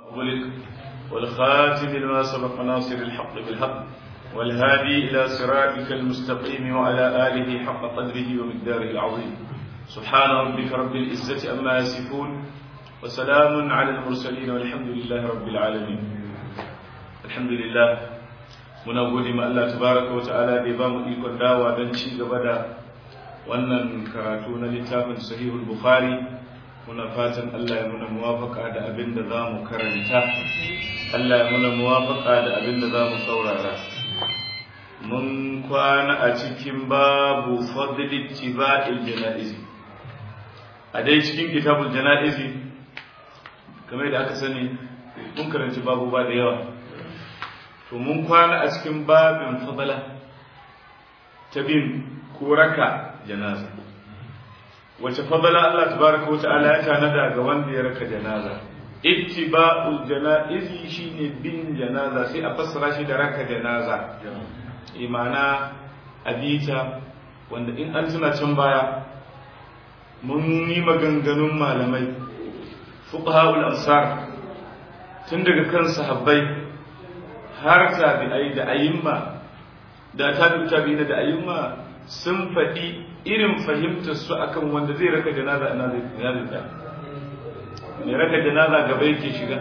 غلق والخاتم لما سبق ناصر الحق بالحق والهادي إلى صراطك المستقيم وعلى آله حق قدره ومقداره العظيم سبحان ربك رب العزة أما يصفون وسلام على المرسلين والحمد لله رب العالمين الحمد لله muna gode ma Allah tabaraka wa ta'ala da ya ba mu ikon dawa don ci gaba da wannan karatu na littafin sahihul bukhari muna fatan Allah ya muna muwafaka da abin da za mu karanta Allah ya muna muwafaka da abin da za mu saurara mun kwana a cikin babu fadli tiba'il janaizi a dai cikin kitabul janaizi kamar da aka sani mun karanci babu ba da yawa to mun kwana a cikin babin fadala ta bin ko raka janaza wace fadala Allah tabaraka wata'ala ya tanada ga wanda ya raka janaza ittiba'ul janaizi shine bin janaza sai a fassara shi da raka janaza imana abita wanda in an tuna can baya mun yi maganganun malamai fuqaha'ul ansar tun daga kan sahabbai har tabi'ai da ayyumma da tabi'u tabi'ina da ayyumma sun faɗi irin fahimtar su akan wanda zai raka janaza ina zai ina zai mai raka janaza gaba yake shiga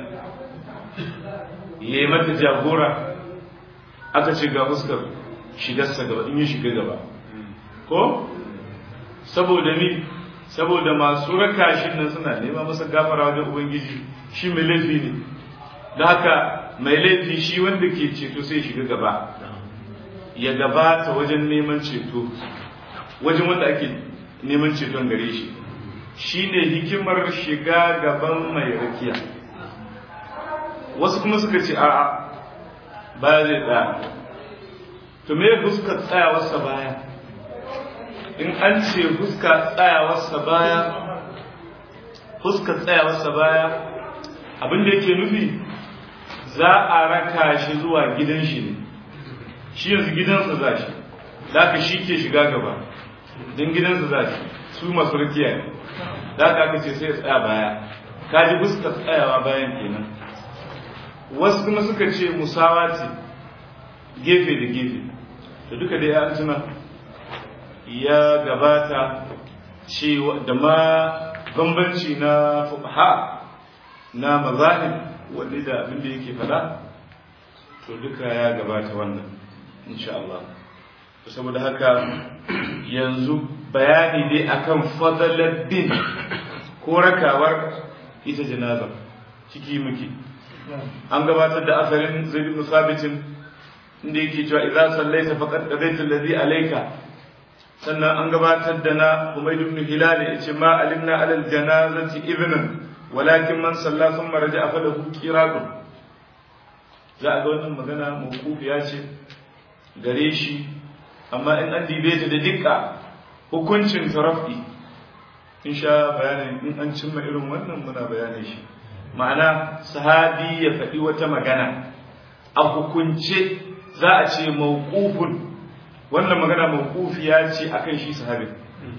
yayi mata jagora aka ce ga fuskar shigarsa gaba in yi shiga gaba ko saboda ni saboda masu raka shi nan suna nema masa gafara wajen ubangiji shi mai laifi ne da haka mai laifi shi wanda ke ceto sai shiga gaba ya gabata wajen neman ceto wajen wanda ake neman ceton gare shi shi ne hikimar shiga gaban mai rakiya wasu kuma suka ce a'a baya zai tsaya to me fuska tsayawarsa baya in an ce fuska tsayawarsa baya fuska tsayawarsa baya abinda yake nufi za a raka shi zuwa gidan shi ne shi yanzu gidansa za shi da ka shi ke shiga gaba don gidansa za shi su masu rikiya ne da ka aka ce sai ya tsaya baya ka ji fuskar tsayawa bayan kenan wasu kuma suka ce musawa ce gefe da gefe da duka da ya tuna ya gabata cewa da ma bambanci na fuqaha na mazahib wanda da abin da yake fada to duka ya gabata wannan insha Allah saboda haka yanzu bayani dai akan fadalar bin ko rakawar ita janaza ciki muke an gabatar da asalin zaid ibn sabit inda yake cewa idza sallaita faqad qadaita alladhi alayka sannan an gabatar da na umayd ibn hilal yace ma alimna ala aljanazati ibnan walakin man salla thumma raja'a falahu qiratun za a ga wannan magana mawqufiya ce gare shi amma in an dibe ta da dukka hukuncin tarafi in sha bayanin in an cimma irin wannan muna bayanin shi ma'ana sahabi ya faɗi wata magana a hukunce za a ce mawqufun wannan magana mawqufiya ce akan shi sahabin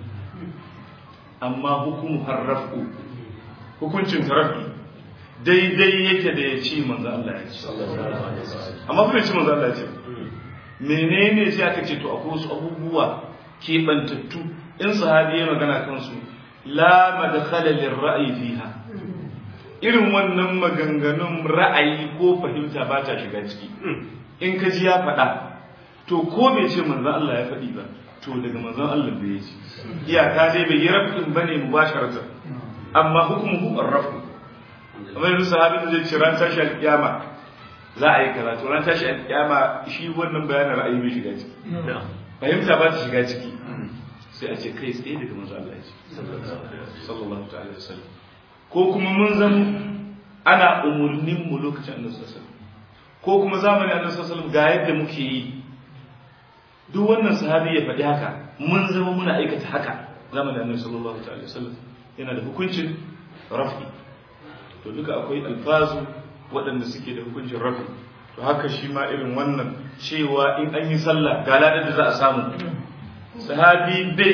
amma hukumu harrafu hukuncin tarafi daidai yake da ya ce manzo Allah ya ce amma kuma ce manzo Allah ya ce menene sai aka ce to akwai wasu abubuwa keɓantattu in sahabi ya magana kansu la madkhala lirra'yi fiha irin wannan maganganun ra'ayi ko fahimta ba ta shiga ciki in ka ji ya faɗa to ko bai ce manzon Allah ya faɗi ba to daga manzon Allah bai yi iyaka dai bai yi rafin bane mubasharatan amma hukmuhu ar-rafu kamar yanzu sahabin da zai ce ran tashi alƙiyama za a yi karatu ran tashi alƙiyama shi wannan bayanin ra'ayi bai shiga ciki fahimta ba ta shiga ciki sai a ce kai tsaye daga manzo Allah ya ce sallallahu ta'ala wasallam ko kuma mun zan ana umurnin mu lokacin annabi sallallahu alaihi wasallam ko kuma zamanin annabi sallallahu alaihi wasallam ga yadda muke yi duk wannan sahabi ya faɗi haka mun zama muna aikata haka zamanin annabi sallallahu ta'ala wasallam yana da hukuncin rafi to duka akwai alfazu waɗanda suke da hukuncin rafi to haka shi ma irin wannan cewa in an yi sallah ga ladar da za a samu sahabi bai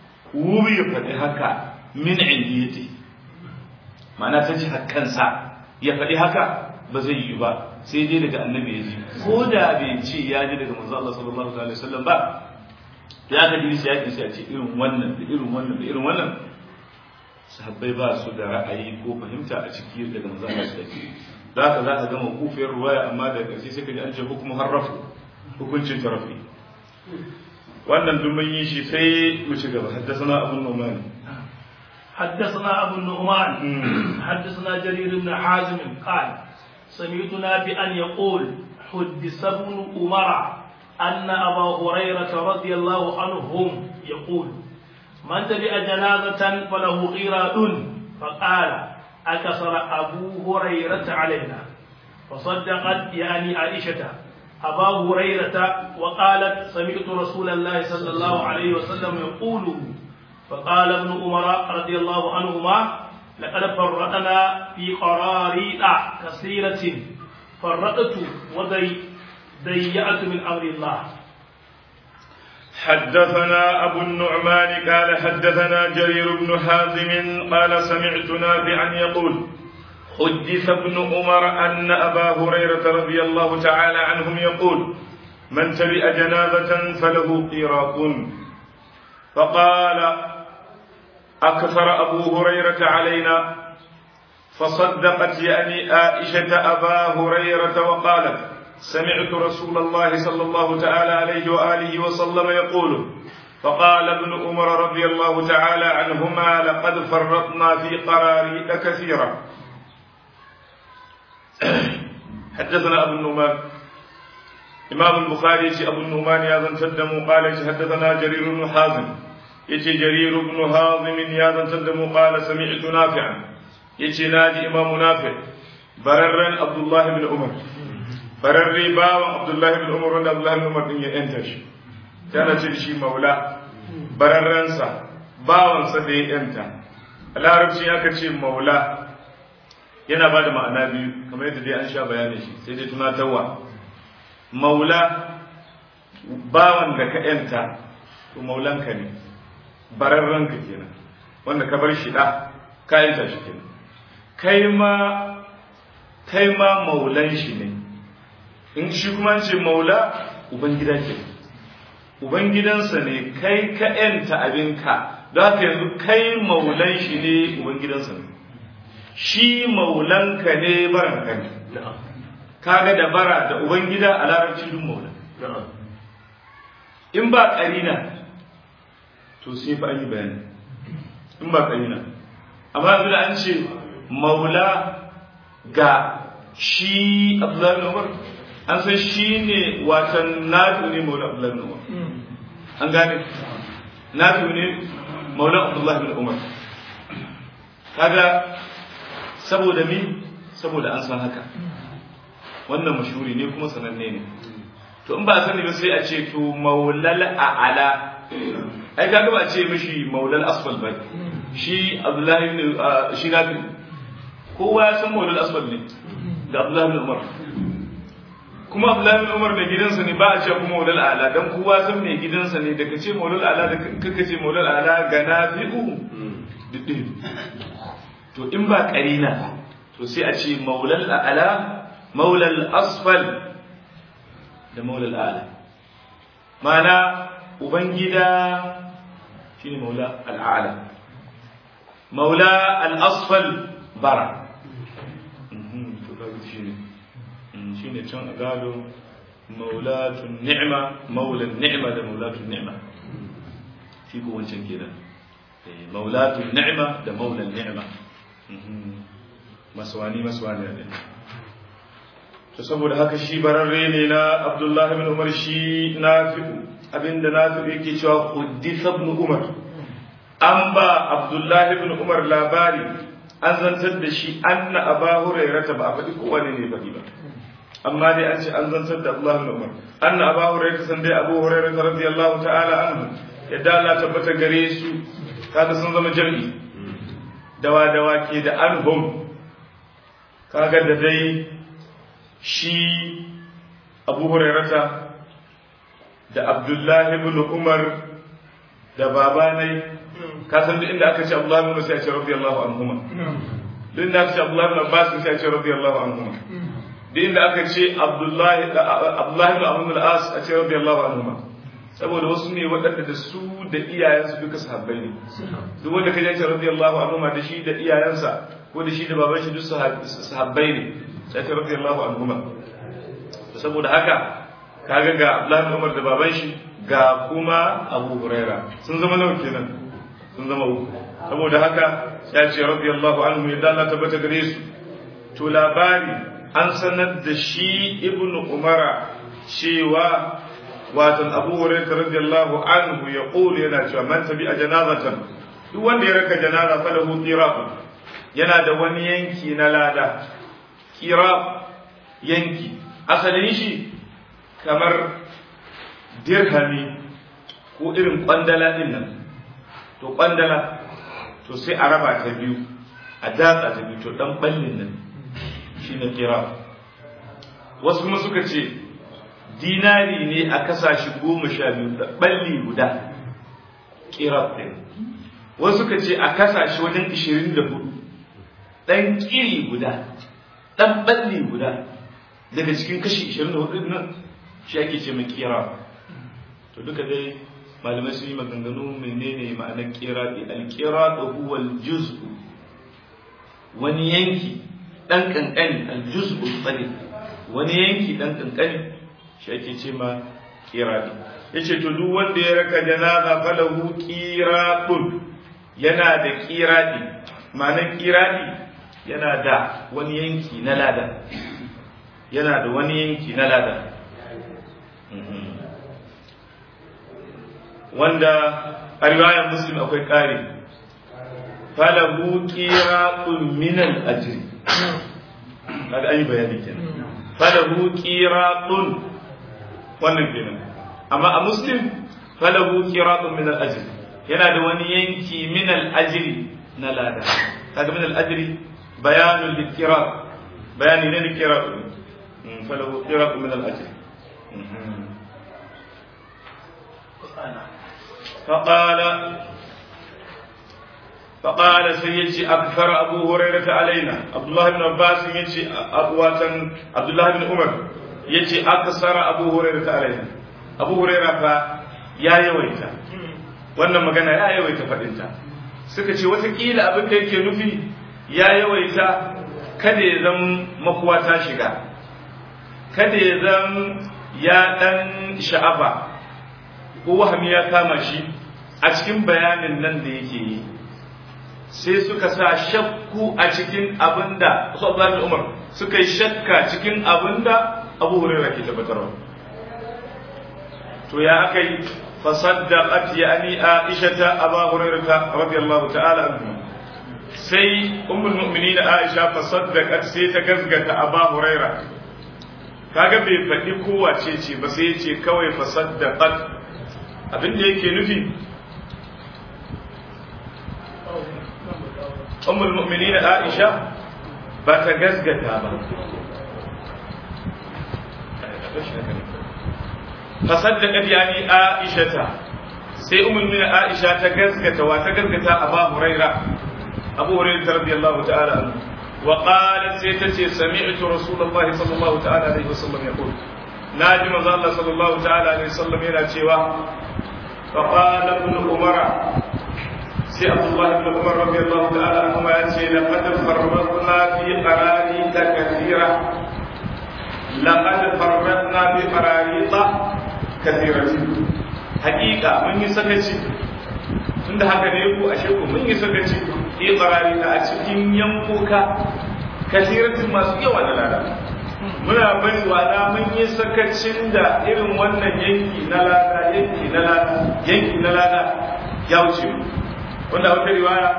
wuri ya faɗi haka min indiyati ma'ana ta ji kansa ya faɗi haka ba zai yi ba sai dai daga annabi ya ji ko da bai ce ya ji daga manzo Allah sallallahu alaihi wasallam ba ya ga dinsi ya sai a ce irin wannan da irin wannan da irin wannan sahabbai ba su da ra'ayi ko fahimta a ciki daga manzo Allah sallallahu alaihi wasallam da haka za ka gama kufiyar ruwaya amma da ƙarshe sai ka ji an ce hukumu harrafu hukuncin tarafi wannan duk mun yi shi sai mu ci gaba haddasa abun nomani حدثنا أبو النعمان حدثنا جرير بن حازم قال سمعت نافعا يقول حدث ابن عمر أن أبا هريرة رضي الله عنهم يقول من تبع جنازة فله قيراط فقال أكثر أبو هريرة علينا فصدقت يعني عائشة أبا هريرة وقالت سمعت رسول الله صلى الله عليه وسلم يقول فقال ابن عمر رضي الله عنهما لقد فرطنا في قراريط كثيرة فرطت وضيعت من أمر الله حدثنا أبو النعمان قال حدثنا جرير بن حازم قال سمعت نافعا يقول حدث ابن عمر أن أبا هريرة رضي الله تعالى عنهم يقول من تبع جنازة فله قيراط فقال أكثر أبو هريرة علينا فصدقت يعني عائشة أبا هريرة وقالت سمعت رسول الله صلى الله تعالى عليه وآله وسلم يقول فقال ابن عمر رضي الله تعالى عنهما لقد فرطنا في قراريط كثيرة حدثنا أبو النعمان إمام البخاري أبو النعمان يا ذن تدم قال حدثنا جرير بن حازم يتي جرير بن حازم يا ذن تدم قال سمعت نافعا يتي ناجي إمام نافع بررا عبد الله بن عمر bararre bawan abdullahi bin umar wanda abdullahi bin umar din ya yanta shi tana ce shi maula bararrensa bawansa da ya yanta a larabci aka ce maula yana ba da ma'ana biyu kamar yadda dai an sha bayani shi sai dai tunatarwa maula bawan da ka yanta to maulanka ne bararrenka kenan wanda ka bar shi da ka yanta shi kenan kai ma kai ma maulan shi ne in shi kuma ce maula ubangida ke ubangidansa ne kai ka yanta abinka don haka yanzu kai maulan shi ne ubangidansa ne shi maulanka ne baranka ne kaga da bara da ubangida a larabci duk maula in ba karina to sai fa an yi bayani in ba karina amma yanzu da an ce maula ga shi abdullahi umar an san shi ne watan nafi ne maula abdullahi bin umar an gane nafi ne maula abdullahi bin umar kaga saboda mi saboda an san haka wannan mashuri ne kuma sananne ne to in ba a sani ba sai a ce to maulal a'ala ai kaga ba a ce mishi maulal asfal ba shi abdullahi bin shi nafi kowa ya san maulal asfal ne da abdullahi bin umar kuma Abdullahi bin Umar mai gidansa ne ba a ce kuma maulal ala dan kowa san mai gidansa ne daga ce maulal ala da kaka ce maulal ala ga nafi'u diddi to in ba karina to sai a ce maulal ala maulal asfal da maulal ala mana ubangida shine maula al'ala maula al-asfal bara shine can a gado maulatun ni'ma maulan ni'ma da maulatun ni'ma shi ko wancan kenan maulatun ni'ma da maulan ni'ma maswani maswani ne to saboda haka shi bararre ne na Abdullahi bin Umar shi nafi abinda nafi yake cewa hudditha ibn Umar an ba Abdullahi bin Umar labari an zantar da shi anna Aba Hurairah ba a faɗi kowane ne faɗi ba amma dai an ce an zantar da Allah bin Umar anna Aba Hurairah san dai Abu Hurairah radiyallahu ta'ala anhu yadda Allah tabbata gare su kaga sun zama jami'i dawa dawa ke da anhum kaga da dai shi Abu Hurairah da Abdullahi ibn Umar da babanai ka san duk inda aka ce Abdullahi ibn Umar sai a ce radiyallahu anhuma duk da aka ce Abdullahi ibn Abbas sai a ce radiyallahu anhu duk inda aka ce Abdullahi Abdullahi ibn Amr al-As a ce radiyallahu anhu saboda wasu ne waɗanda da su da iyayensu duka sahabbai ne duk wanda ka ce radiyallahu anhu da shi da iyayensa ko da shi da baban shi duk sahabbai ne sai ta radiyallahu anhu saboda haka kaga ga Abdullahi Umar da baban shi ga kuma Abu Huraira sun zama nawa kenan sun zama uku saboda haka ya ce radiyallahu anhu ya Allah tabbata gare su to labari an sanar da shi Ibn Umara cewa watan Abu Huraira radiyallahu anhu ya kulu yana cewa man tabi a janazatan duk wanda ya raka janaza falahu qira'un yana da wani yanki na lada qira yanki asalin shi kamar dirhami ko irin kwandala din nan to kwandala to sai a raba ta biyu a datsa ta biyu to dan ballin nan shine kira wasu kuma suka ce dinari ne a kasashe goma sha biyu da balli guda kira ɗin wasu suka ce a kasashe wajen ishirin da hudu ɗan kiri guda ɗan balli guda daga cikin kashi 24 nan shi ake ce mai kira to duka dai malamai sun yi maganganu menene ma'anar kira ɗi alkira da huwal juz'u wani yanki ɗan ƙanƙani aljuz'u tsare wani yanki ɗan ƙanƙani shi ake ce ma kira ɗi ya ce to duk wanda ya raka janaza falahu kiraɗun yana da kiraɗi ma'anar kiraɗi yana da wani yanki na lada yana da wani yanki na lada wanda a riwayar muslim akwai ƙari falahu qiratun min al-ajri kaga an yi bayani kenan falahu qiratun wannan kenan amma a muslim falahu qiratun min al-ajri yana da wani yanki min al-ajri na lada kaga min al-ajri bayanul liqirat bayani ne liqirat فله قراءة من الأجر فقال فقال سيجي أكثر أبو هريرة علينا عبد الله بن عباس يجي أقواتا عبد الله بن عمر يجي أكثر أبو هريرة علينا أبو هريرة فا يا يويتا wannan magana ya yawaita faɗinta suka ce watakila abin da yake nufi ya yawaita kada ya zama makuwa ta shiga kada ya zan ya ɗan sha'afa ko wahami ya kama shi a cikin bayanin nan da yake yi sai suka sa shakku a cikin abin da su Abdullahi Umar suka yi shakka cikin abin da Abu Hurairah ke tabbatarwa to ya aka yi fasaddaqat yani Aisha ta Abu Hurairah radiyallahu ta'ala anhu sai ummul mu'minin Aisha fasaddaqat sai ta gazgata Abu Hurairah kaga bai faɗi kowace ce ba sai ce kawai fasaddaqat abin da yake nufi ummul mu'minin Aisha ba ta gazgata ba fasaddaqat yani Aisha ta sai ummul mu'minin Aisha ta gazgata wa ta gazgata Abu Huraira Abu Huraira radiyallahu ta'ala anhu وقالت سيتتي سمعت رسول الله صلى الله تعالى عليه وسلم يقول ناجم الله صلى الله تعالى عليه وسلم إلى شيوا فقال ابن عمر سي عبد الله بن عمر رضي الله تعالى عنهما يأتي لقد فرطنا في قراريط كثيرة لقد فرطنا في قراريط كثيرة حقيقة من يسكتي tunda haka ne ku ashe ku mun yi sakaci yi qarari a cikin yankuka kasiratin masu yawa da lada muna bari wada mun yi sakacin da irin wannan yanki na lada yanki na lada yanki na lada ya wuce mu wanda wata riwaya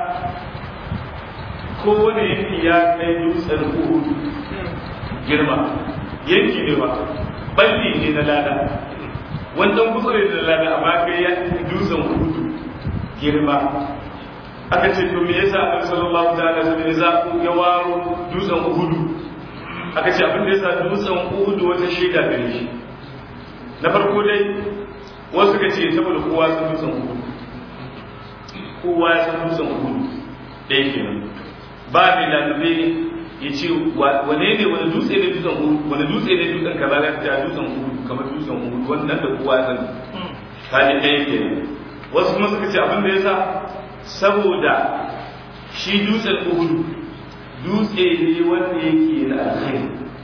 kowane yanki ya kai dutsen uhudu girma yanki ne ba balli ne na lada wannan gutsure da lada amma kai ya dutsen uhudu girma aka ce to me yasa annabi sallallahu ta'ala alaihi wasallam ya waro dutsen uhudu aka ce abin da yasa dutsen uhudu wata shaida gare shi na farko dai wasu ka ce saboda kowa san dutsen uhudu kowa ya san dutsen uhudu ɗaya kenan ba mai lalube ya ce wane ne wani dutse ne dutsen uhudu wani dutse ne dutsen kaza ya ta dutsen uhudu kamar dutsen uhudu wannan da kowa ya sani kaji ɗaya ke wasu kuma suka ce abin da ya sa saboda shi dutsen uhudu dutse ne wanda yake da alkhairi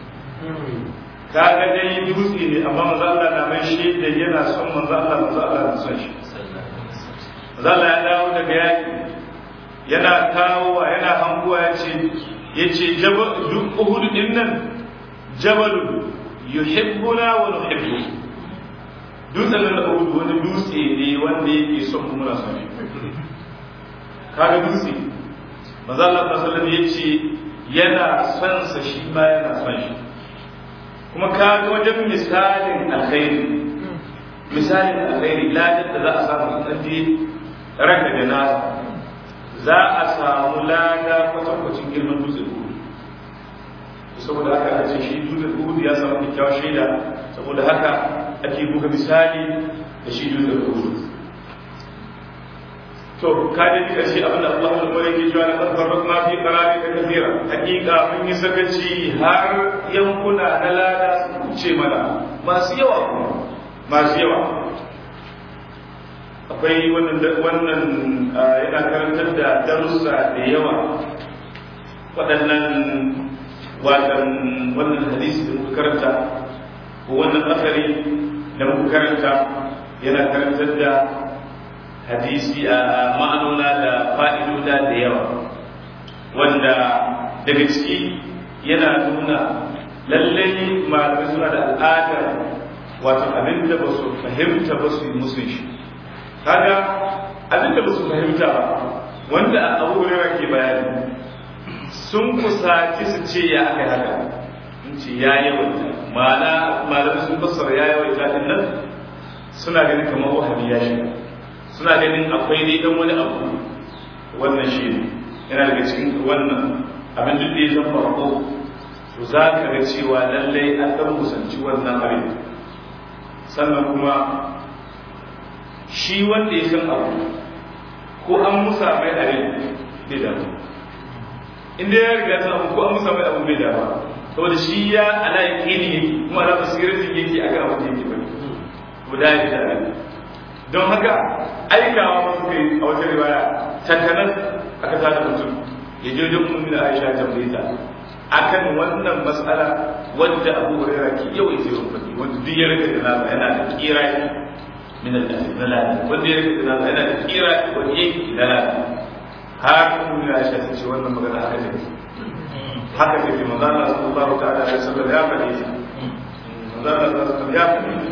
kaga dai dutse ne amma manzo Allah na mai shaida yana son manzo Allah manzo Allah na son shi manzo Allah ya dawo daga yaki yana kawowa yana hanguwa ya ce ya ce duk uhudu din nan jabalu yuhibbuna wa nuhibbu dutsen nan uhudu wani dutse ne wanda yake son mu muna son shi kaga dutse manzo Allah sallallahu alaihi ya ce yana son sa shi ma yana son shi kuma kaga wajen misalin alkhairi misalin alkhairi ladan da za a samu in an je ranka da nasa za a samu lada kwatankwacin girman dutse uhudu saboda haka a ce shi dutse uhudu ya samu kyakkyawar shaida saboda haka ake buga misali da shi dutse uhudu to ka da ji kashi abin da Allah ya bare ke cewa na tabbatar ma fi qarari ka kafira hakika mun yi sakaci har yankuna na lada su kuce mana masu yawa kuma masu yawa akwai wannan wannan yana karantar da darussa da yawa waɗannan watan wannan hadisi da muka karanta ko wannan asari da muka karanta yana karantar da hadisi a ma'anona da fa'idoda da yawa wanda daga ciki yana nuna lallai malamai suna da al'adar wato abin da ba su fahimta ba su yi musun shi kaga abin da ba su fahimta ba wanda abu hurera ke bayani sun kusaci su ce ya aka yi haka in ce ya yawaita ma'ana malamai sun fassara ya yawaita din nan suna ganin kamar wahabi ya shiga suna ganin akwai dai dan wani abu wannan shi ne yana daga cikin wannan abin duk da ya zan farko to za ka ga cewa lallai an dan kusanci wannan abin sannan kuma shi wanda ya san abu ko an musa mai abin bai damu inda ya riga san abu ko an musa mai abu bai damu saboda shi ya ala yaqini yake kuma ala basiratin yake akan abin da yake bane ko da ya da abin don haka aikawa masu kai a wata riwaya takanas aka tada mutum ya je wajen ummu da Aisha tambaye ta akan wannan mas'ala wanda Abu Hurairah ke yawaita yawan fadi wanda duk ya rika da nasa yana da kira min al-dalal wanda ya rika da nasa yana da kira wanda yake dalal har ummu da Aisha ta ce wannan magana haka ne haka ne manzo Allah sallallahu ta'ala alaihi wasallam ya faɗi manzo Allah sallallahu alaihi wasallam ya faɗi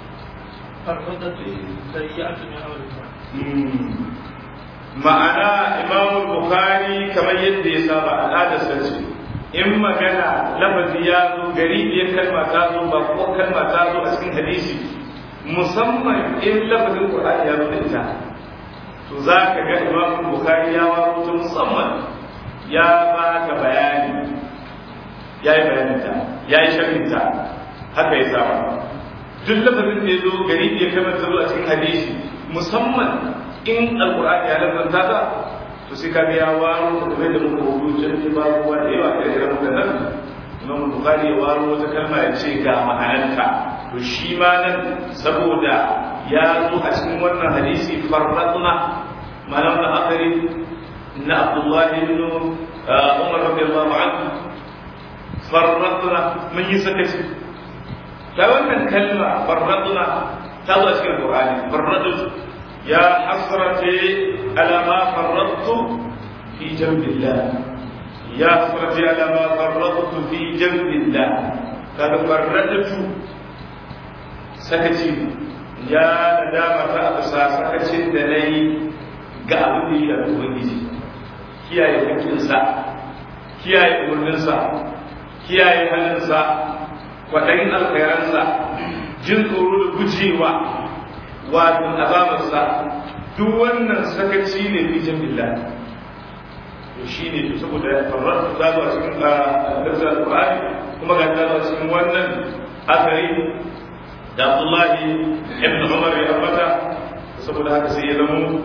ma'ana imam bukhari kamar yadda ya saba al'adarsa ce in magana lafazi ya zo gari biyar kalma ta zo ba ko kalma ta zo a cikin hadisi musamman in lafazin qur'ani ya zo da ita to za ka ga imam bukhari ya waro ta musamman ya ba ka bayani ya yi bayaninta ya yi sharhinta haka ya saba duk lafazin da ya zo gari ya kamar ta zo a cikin hadisi musamman in alkur'ani ya lafazanta ta to sai ka ya waro da da muka hudu can ba ruwa da yawa da irin wadannan imam bukhari ya waro wata kalma ya ce ga ma'anarta to shi ma nan saboda ya zo a cikin wannan hadisi farradna ma'anar da akari na abdullahi ibn umar radiyallahu anhu farradna mun yi sakaci ta wannan kalma farradna ta zo a cikin Qur'ani farradu ya hasrati ala ma farradtu fi jambillah ya hasrati ala ma farradtu fi jambillah kada farradtu sakaci ya nadama ta abusa sakacin da nayi ga abin da ya ubangiji kiyaye hakkinsa kiyaye umarninsa kiyaye halinsa kwaɗayin alkhairansa jin tsoro da gujewa wato azabarsa duk wannan sakaci ne fi jambillah to shi ne saboda farar ta zuwa cikin darsa alƙur'ani kuma ga ta zuwa cikin wannan asari da Abdullahi ibn Umar ya ambata saboda haka sai ya zama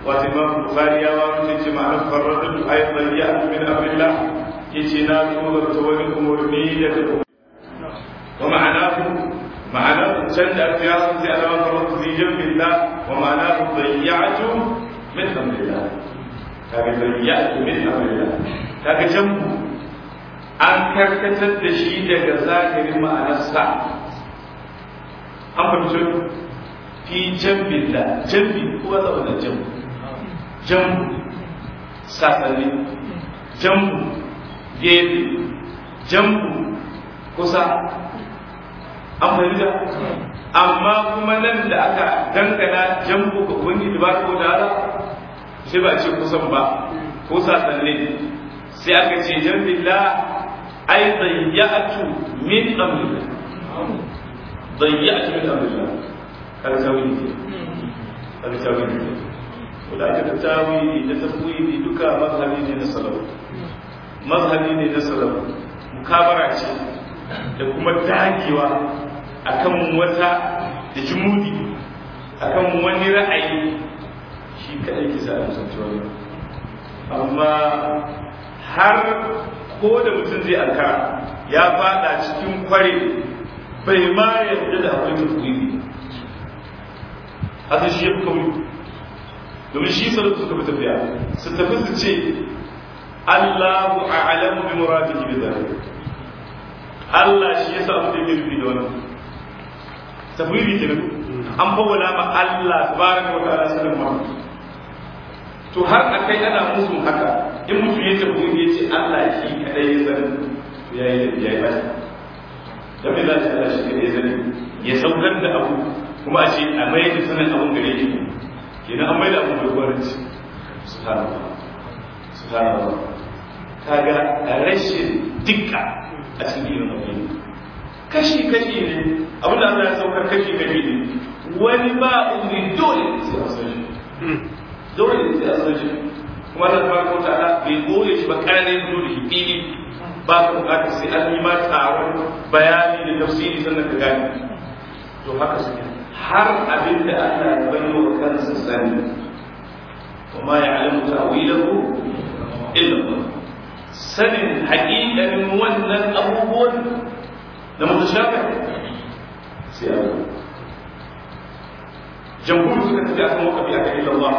wato imam bukhari ya waro ta ce ma'anar farradatu ayatan ya min amrillah yace na tura ta wani umurni da ta wa ma'anahu ma'anahu can da aka yaso sai alama farradatu fi jambillah wa ma'anahu dayyatu min amrillah kaga dayyatu min amrillah kaga jambu an karkatar da shi daga zahirin ma'anarsa an fahimci fi jambillah jambi kuwa da wannan jambu jambu sasanni jambu gefe jambu kusa an fahimta amma kuma nan da aka dangana jambu ga ubangiji ba ko da shi ba ce kusan ba ko sasanni sai aka ce jambilla ai dayyatu min amrillah dayyatu min amrillah kaga tawili kaga tawili da aka tawili da tafwili duka mazhabi ne na salaf mazhabi ne na salaf mukabara ce da kuma dagewa akan wata da jumudi akan wani ra'ayi shi kadai ke sa musanci wani amma har ko da mutum zai ankara ya fada cikin kware bai ma yadda da akwai tafwili haka shi ya fi kauri domin shi salatu suka fi tafiya su tafi su ce Allahu a'lamu bi muradihi bi dhalik Allah shi yasa abu da yake nufi da wannan tafwidi ke an fawwala ma Allah tabaraka wa ta'ala sanin ma to har akai ana musu haka in mutum ya tafwidi ya ce Allah shi kadai ya sani ya yi ya yi bata da me za ta Allah shi kadai ya sani ya saukar da abu kuma a ce a mai da sanin abun gare shi kenan an mai da abun da gwaranci subhanallah subhanallah kaga rashin dukka a cikin irin abu kashi kashi ne abin da Allah ya saukar kashi kashi ne wani ba uzuri dole sai a san shi dole sai a san shi kuma da tabaraka wa ta'ala bai goye shi ba kare dole shi fili ba ka bukatar sai an yi ma taron bayani da tafsiri sannan ka gane to haka suke har abin da Allah ya bayyana wa kansa sani وما يعلم تأويله إلا الله sanin haƙiƙanin wannan abubuwan da mutashafi sai a jamhur suka tafi akan wakafi akan illallah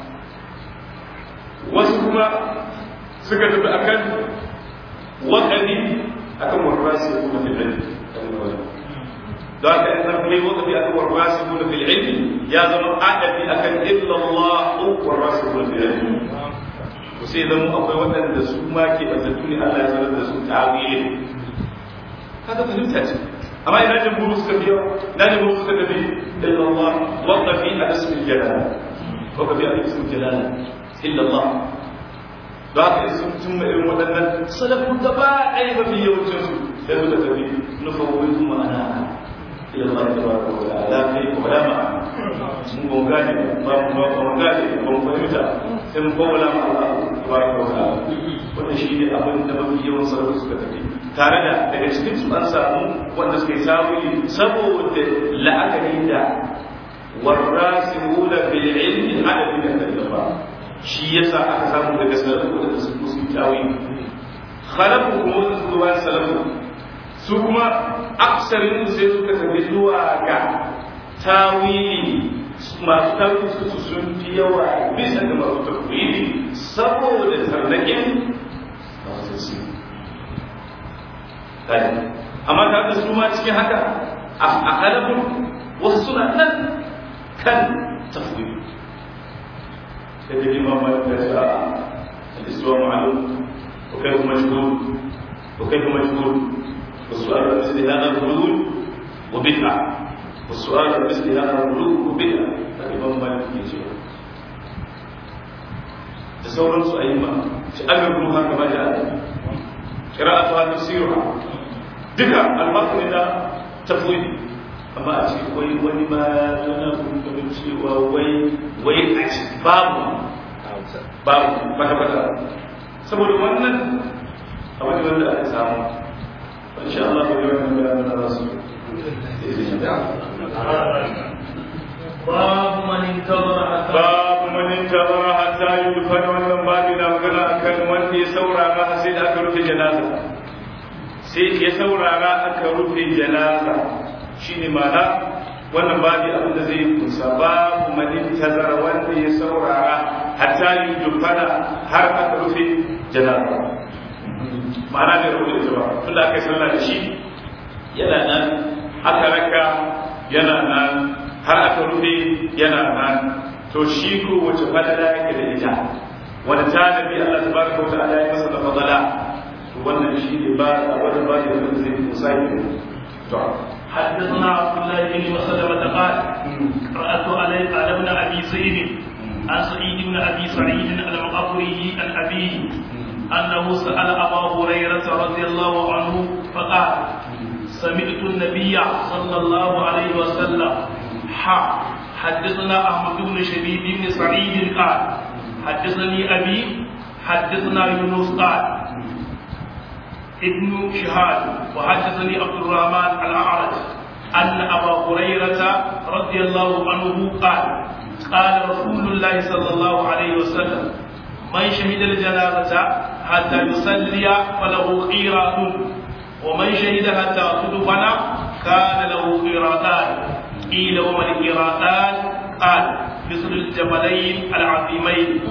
wasu kuma suka tafi akan wakafi akan warrasi kuma fil ilmi da haka in zarfi yayi wakafi akan warrasi kuma fil ilmi ya zama adabi akan illallah warrasi kuma fil ilmi sai zama akwai waɗanda su ma ke batattu ne Allah ya sanar da su ta'awili kaga fahimta ce amma ina jin buru suka biyo ina jin buru suka tafi illa Allah waqta fi ismil jalala waqta fi ismil jalala illa Allah da haka sun tun irin waɗannan salafu gaba ɗaya mafi yawancin su sai suka tafi nufawwin ma'ana ila Allah tabaraka wa ta'ala kai ko da ma mun ba gane ba mu ba mu gane ba mu fahimta sai mun bawala ma Allah tabaraka wa ta'ala wannan shi ne abin da mafi yawan sarrafa suka tafi tare da daga cikin su an samu wanda suka yi sabuli saboda la'akari da warrasimuna bil ilmi adadin da kallafa shi yasa aka samu daga sarrafa da su musu tawi khalafu kuma su zuwa salafu su kuma aksarin sai suka tafi zuwa ga tawili masu tafi su sun fi yawa bisa da masu tafwili saboda tarnaƙin masu tasiri amma ta da su ma cikin haka a halabun wasu suna nan kan tafwili sai da imam malik ya ce a al-islam ma'lum wa kayfa majhul wa kayfa majhul والسؤال مثل هذا الغلول وبدعة والسؤال مثل هذا الغلول وبدعة الإمام مالك يجي تصور سؤال تأمرها كما جاء قراءتها تفسيرها ذكر المتن ده تفويض amma a ce wai wani ma yana kuma cewa wai wai a ci babu babu kwata-kwata saboda wannan abin da wanda aka samu إن شاء الله اليوم من الرسول باب من انتظر حتى باب من intazara hatta yudfana wannan babu na magana akan wanda ya saurara sai da aka rufe janaza sai ya saurara aka rufe janaza shine ma'ana wannan babu abin da zai kusa babu man intazara wanda ya saurara hatta yudfana har aka rufe janaza ma'ana bai rufe ita ba tunda aka yi sallah da shi yana nan aka raka yana nan har aka rufe yana nan to shi ko wace fadala yake da ita wani tanabi Allah tabaraka wa ta'ala ya masa da fadala to wannan shi ne ba wannan ba da wanda zai musa to حدثنا عبد الله بن مسلمة قال قرأت علي على ابن أبي سعيد عن سعيد بن أبي سعيد المقبري عن أبيه أنه سأل أبا هريرة رضي الله عنه فقال سمعت النبي صلى الله عليه وسلم حا حدثنا أحمد بن شبيب بن سعيد قال حدثني أبي حدثنا يونس قال ابن شهاد وحدثني عبد الرحمن الأعرج أن أبا هريرة رضي الله عنه قال قال رسول الله صلى الله عليه وسلم من شهد الجنازة حتى يصلي فله خيرات ومن شهد حتى تدفن كان له قيراتان قيل وما القيراتان قال مثل الجبلين العظيمين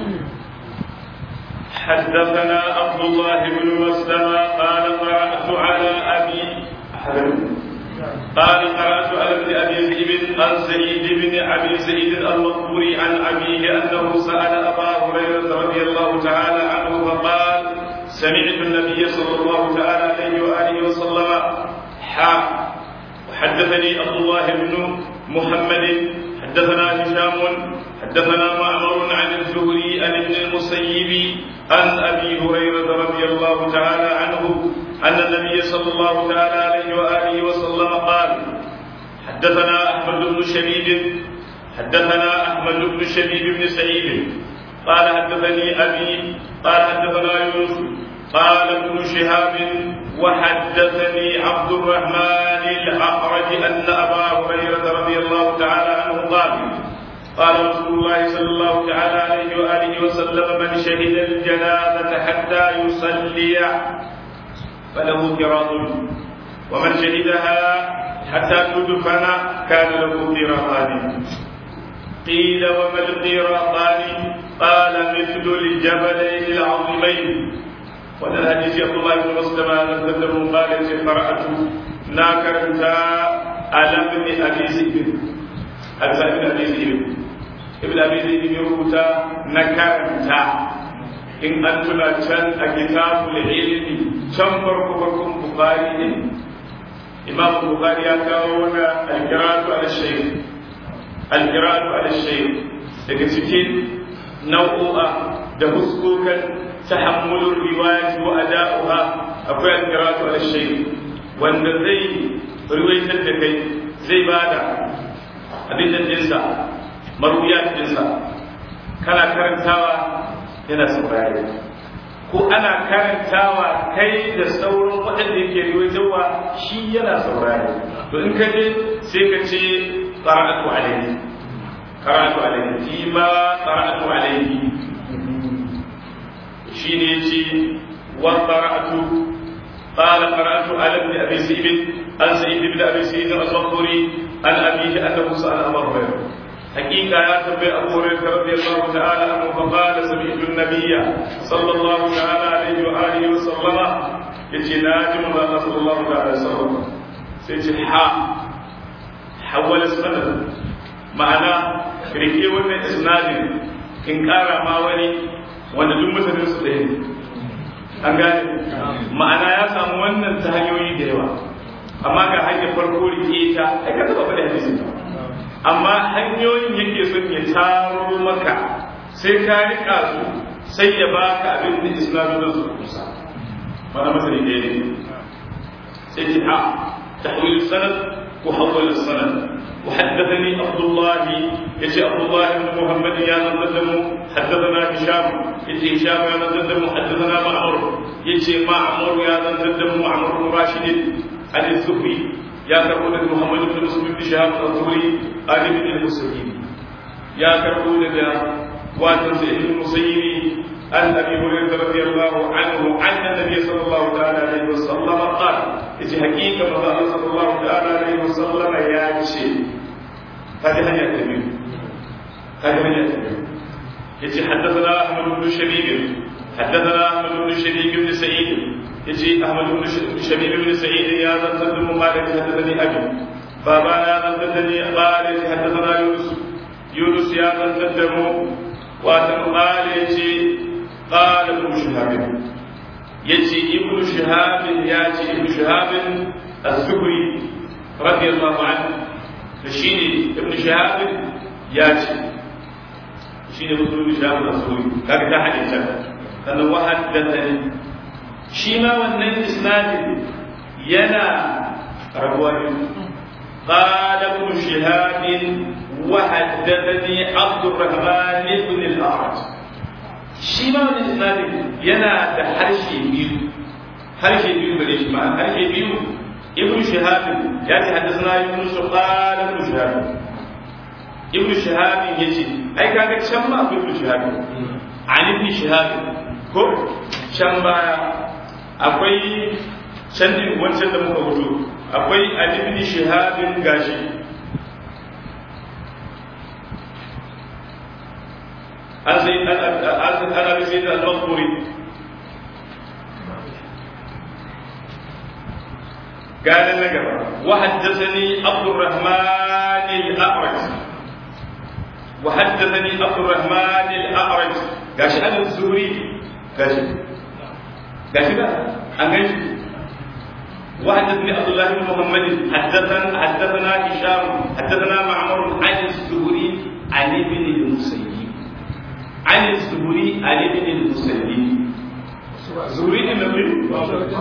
حدثنا عبد الله بن مسلمة قال قرأت على أبي قال قرأت على ابن أبي ذئب عن سعيد بن أبي سعيد المقبوري عن أبيه أنه سأل أبا هريرة رضي الله تعالى عنه فقال سمعت النبي صلى الله تعالى عليه وآله وسلم حا وحدثني عبد الله بن محمد حدثنا هشام حدثنا معمر عن الزهري عن ابن المسيب عن ابي هريره رضي الله تعالى عنه ان النبي صلى الله تعالى عليه واله وسلم قال حدثنا احمد بن شبيب حدثنا احمد بن شبيب بن سعيد قال حدثني ابي قال حدثنا يونس قال ابن شهاب وحدثني عبد الرحمن الاعرج ان ابا هريره رضي الله تعالى عنه قال قال رسول الله صلى الله تعالى عليه واله وسلم من شهد الجنازه حتى يصلي فله قراط ومن شهدها حتى تدفن كان له قراطان قيل وما القراطان قال مثل الجبلين العظيمين wannan hadisi Abdullah ibn Muslima nan da mun qala ce qara'atu na karanta alam ibn Abi Zaid Al-Zaid ibn Abi Zaid ibn Abi Zaid ya rubuta na karanta in an tuna can a kitabul ilmi can farko farkon Bukhari ne Imam Bukhari ya kawo na al-qira'atu al-shaykh al-qira'atu al-shaykh daga cikin nau'o'a da huskokan تحمل الرواية وأداؤها أقوى القراءة على الشيء وأن زي رواية الدكي زي بعد أبين الجنسة مرويات الجنسة كان كرنتاوى هنا سوراري ko ana karantawa kai da sauran waɗanda yake riwaitowa shi yana saurari to in ka je sai ka ce qara'atu alayhi qara'atu alayhi fi ma qara'atu alayhi shine ce wa qara'atu qala qara'atu ala ibn abi sa'id an sa'id ibn abi sa'id al-bukhari an abihi annahu sa'ala abu hurairah حقيقة يا تبع أبو هريرة رضي الله تعالى عنه فقال سمعت النبي صلى الله تعالى عليه وآله وسلم يتي ناجم الله صلى الله عليه وسلم سيتي حا حول السند معنى ركي ون إسناد إن كان ما ولي wanda duk mutanen su ɗaya ne an gane ma'ana ya samu wannan ta hanyoyi da yawa amma ga hanyar farko rike ta ai ka taba faɗi hadisi amma hanyoyin yake son ya taro maka sai ka rika su sai ya baka abin da islamu da su kusa mana masani ɗaya ne sai ki ha tahwil sanad ko hawwal sanad وحدثني عبد الله يجي عبد الله بن محمد يا نزدم حدثنا هشام يجي هشام يا نزدم حدثنا معمر يجي معمر يا نزدم معمر بن راشد عن الزهري يا كربون محمد بن مسلم بن شهاب الزهري عن ابن المسلمين يا كربون وعن سعيد المسيب عن ابي هريره رضي الله عنه عن النبي صلى الله تعالى عليه وسلم قال في حقيقه الله صلى الله تعالى عليه وسلم يا شيء هذه هي التبيين هذه هي التبيين يجي حدثنا احمد بن شبيب حدثنا احمد بن شبيب بن سعيد يجي احمد بن شبيب بن سعيد يا ذا بن مالك حدثني ابي بابانا حدثني قال حدثنا يونس يونس يا ذا الدم واتن قال يجي قال ابن شهاب يجي ابن شهاب ياتي ابن شهاب الزهري رضي الله عنه فشيني ابن شهاب ياتي شيني ابن شهاب الزهري كان ده حديث كان وحدثني شيما wannan isnadin yana rabuwa قال ابن شهاب وحدثني عبد الرحمن بن الأعرج shi ma wani isnadin yana da harshe biyu harshe biyu gare shi ma harshe biyu ibn shihab ya ce hadisna ibn qala ibn shihab ibn shihab yace ai kaga can ma akwai ibn shihab an ibn shihab ko can baya akwai can din wancan da muka wuto akwai an ibn shihab gashi عن سيد عن ابي سيد المقبوري قال النجم وحدثني عبد الرحمن الاعرج وحدثني عبد الرحمن الاعرج قاش انا الزهري قاش قاش لا انا وحدثني عبد الله بن محمد حدثنا حدثنا هشام حدثنا معمر عن الزهري عن ابن المسيب عن الزهري عن ابن المسلم زهري النبي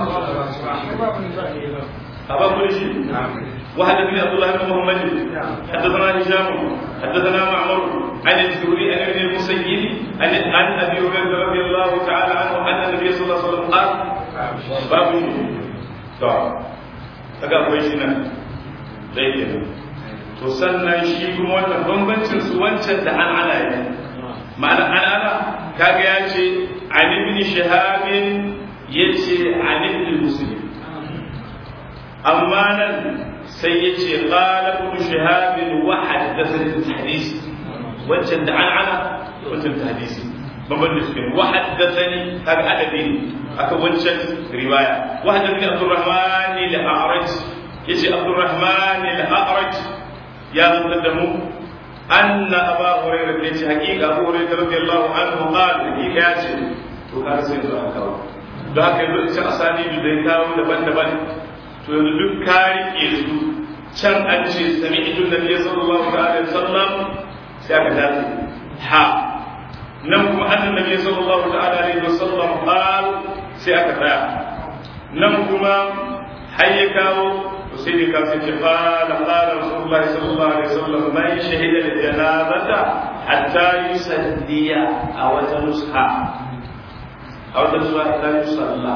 أبا كل شيء وحدثني عبد الله بن محمد حدثنا هشام حدثنا معمر عن الزهري عن ابن المسيب عن عن ابي هريره رضي الله تعالى عنه ان النبي صلى الله عليه وسلم قال باب to kaga akwai shi nan dai kenan to sannan shi kuma wannan bambancin su wancan da an ana yi ma'ana anana kaga ya ce an ibn shahabin ya ce an ibn muslim amma nan sai ya ce qala ibn shahabin wa haddatha hadisi wancan da an ana wancan hadisi babban da suke wa haddathani kaga adadi ne aka wancan riwaya wa haddathani abdurrahman al-a'raj yace abdurrahman al-a'raj ya zantar da mu أن أبا هريرة يجي حقيقة أبو هريرة رضي الله عنه قال حقيقة ياتي وكان سيد الأنكار da haka yanzu ita asali da ya kawo daban-daban to yanzu duk ka rike su can an ce sami idun da ya sallallahu alaihi wasallam sai aka dace ha nan kuma annan nabi sallallahu alaihi wasallam qal sai aka tsaya nan kuma har ya kawo سيدي كافي قال قال رسول الله صلى الله عليه وسلم من شهد الجنازة حتى يصلي أو تنصحى أو تنصحى حتى يصلى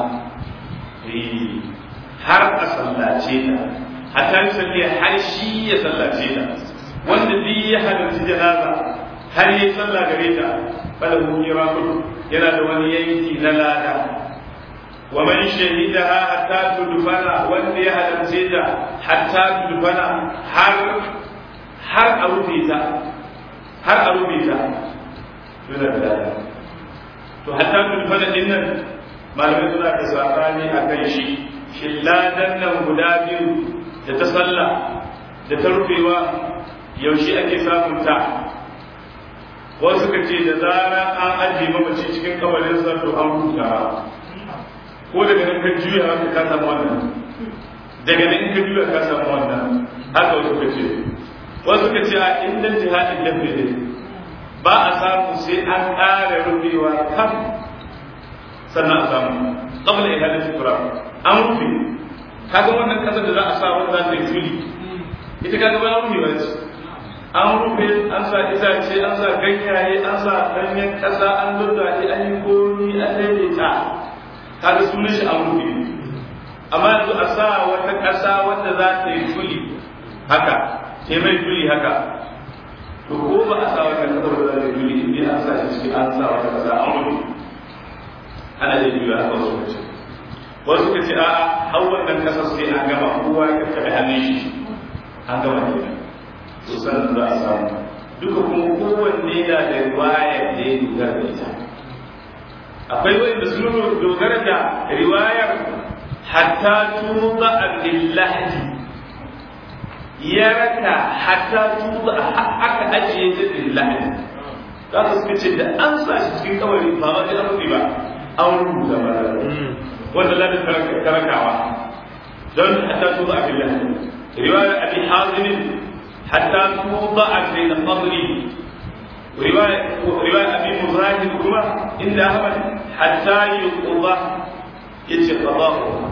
har a sallace ta hatta yi salli har shi ya sallace ta wanda duk ya halarci janaza har yi sallah gare ta bala hu yana da wani yanki na lada ومن شهدها حتى تدفن واللي هدم سيدا حتى تدفن har har a rufe ta har a rufe ta suna da to hatta tudfana din nan malamai suna da sabani a kan shi shin ladan nan guda biyu da ta sallah da ta rufewa yaushe ake samun ta wasu ka ce da zara an ajiye mamaci cikin kabarinsa to an huta ko daga nan ka juya haka ka samu wannan daga nan ka juya ka samu wannan haka wasu ka ce wasu ka ce a inda jihadin lafi ne ba a samu sai an ƙara rufewa kan sannan a samu qabla ihadati qura an rufe kaga wannan kasar da za a sa wanda za ta yi tuli ita kaga ba rufewa ce an rufe an sa itace an sa ganyaye an sa ganyen kasa an lulluɗe an yi komi an daidaita kaga sunan shi an rufe amma yanzu a sa wata ƙasa wanda za ta yi tuli haka ta mai tuli haka to ko ba a sa wannan kasar da zai juli in an sa shi ciki an sa wata kasa an rufe ana iya juya a wasu kace wasu ka ce a'a har wannan kasar sai an gama kowa ya kafa hannun shi an gama kenan to sannan za a samu duka kuma kowanne na da riwaya da ya dogara da ita akwai wanda sun dogara da riwayar hatta tuba lillahi ya raka hatta tuba aka ajiye ta lillahi za ka suka ce da an sa shi cikin kawai ba ma da rufi ba an rubuta ba wanda ladin karakawa don hatta tuba lillahi riwayar abi hazimin hatta tuba bayna fadli ورواية رواية أبي مزاحم كما إن أحمد حتى يقضى يجي قضاؤها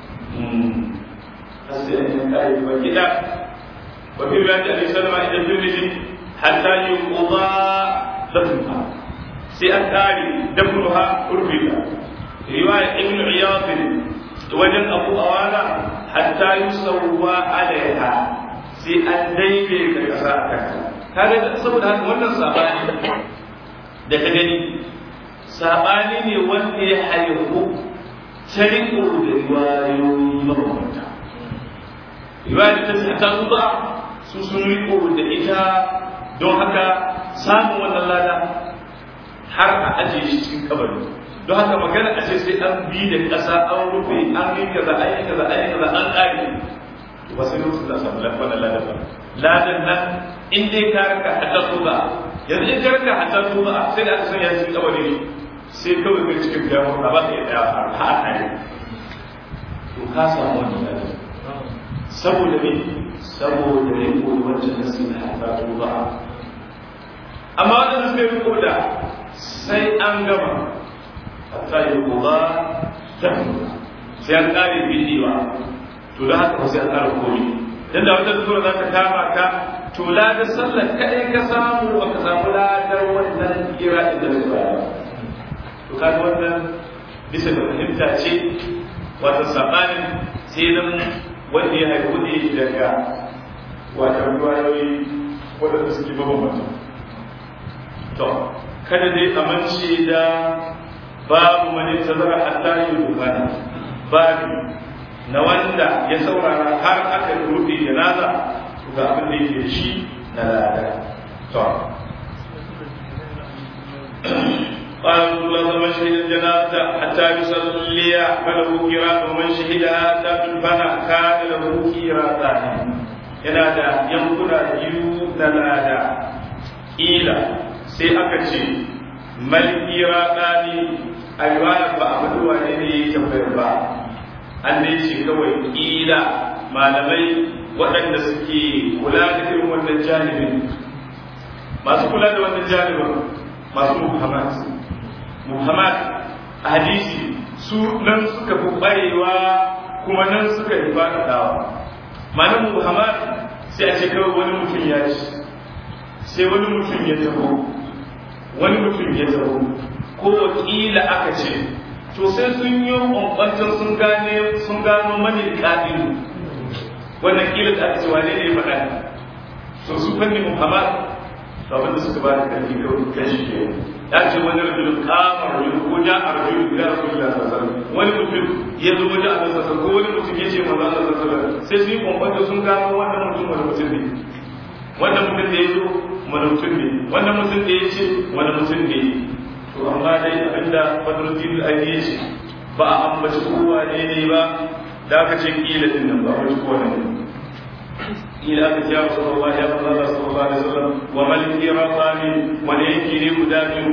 كده وفي رواية أبي سلمة إلى الترمذي حتى يقضى دفنها سيأتاني دفنها أرفق رواية ابن عياض وجن أبو أوانا حتى يسوى عليها سيأتيني كالكساء kaga saboda haka wannan sabani da ka gani sabani ne wanda ya haihu ta riko da riwayoyi mabambanta riwayar ta ce ta zuba su sun riko da ita don haka samun wannan lada har a ajiye shi cikin kabari don haka magana a ce sai an bi da ƙasa an rufe an yi kaza an yi kaza an yi kaza an ƙare ba sai lokacin da samu wannan ladan ba ladan nan in dai ka raka hatta tuba yanzu in ka raka hatta tuba sai da aka sanya cikin kabari ne sai kawai kai cikin gamo a ba ka yi daya a haka ne to ka samu wannan ladan saboda me saboda ne ko wancan nasi na hatta tuba amma wannan suka yi ko da sai an gama hatta yi kuba ta sai an kare bidiwa to da haka sai an kare komi dan da wata zuwa za ta kama ka to ladar sallar kadai ka samu ba ka samu ladar wannan kira da zuwa to kaga wannan bisa da fahimta ce wata sabanin sai nan wanda ya haifu ne daga wata ruwayoyi waɗanda suke mabambanta to kada dai amince da babu mani tazara hatta yi dukana babu na wanda ya saurara har aka rufe janaza ga abin da yake shi na lada to قال الله من شهد الجنازة حتى يصلي فله قراءة ومن شهدها حتى تدفن كان له قراءتان yana da yankuna biyu na lada ila sai aka ce mal qira'ani a riwayar ba a faɗi wane ne ya tambayar ba an dai ce kawai ƙila malamai waɗanda suke kula da irin wannan janibin masu kula da wannan janibin masu muhammad muhammad a hadisi su nan suka fi ƙwarewa kuma nan suka yi faɗaɗawa malam muhammad sai a ce kawai wani mutum ya ci sai wani mutum ya taho wani mutum ya taho ko wakila aka ce to sai sun yi ƙwanƙwantar sun gane sun gano mani ƙabilu wannan kila da aka ce wane ne faɗa to su fanni muhammad abin da suka ba da ƙarfi kawai kan shi ke ya ce wani rajulun kamar rajulun ko ja a rajulun ya rasu da sassan wani mutum ya zo wajen a sassan ko wani mutum ya ce maza a sassan sai su yi ƙwanƙwantar sun gano wannan mutum wani mutum ne wannan mutum da ya zo wani mutum ne wannan mutum da ya ce wani mutum ne to amma dai abinda fadruddin al-aini ya ce ba a ambaci kowa ne ne ba da aka ce kila din nan ba wani kowa ne kila aka ce ya rasulullah ya manzo Allah sallallahu alaihi wasallam wa mal qiratani wa ne yake ne guda biyu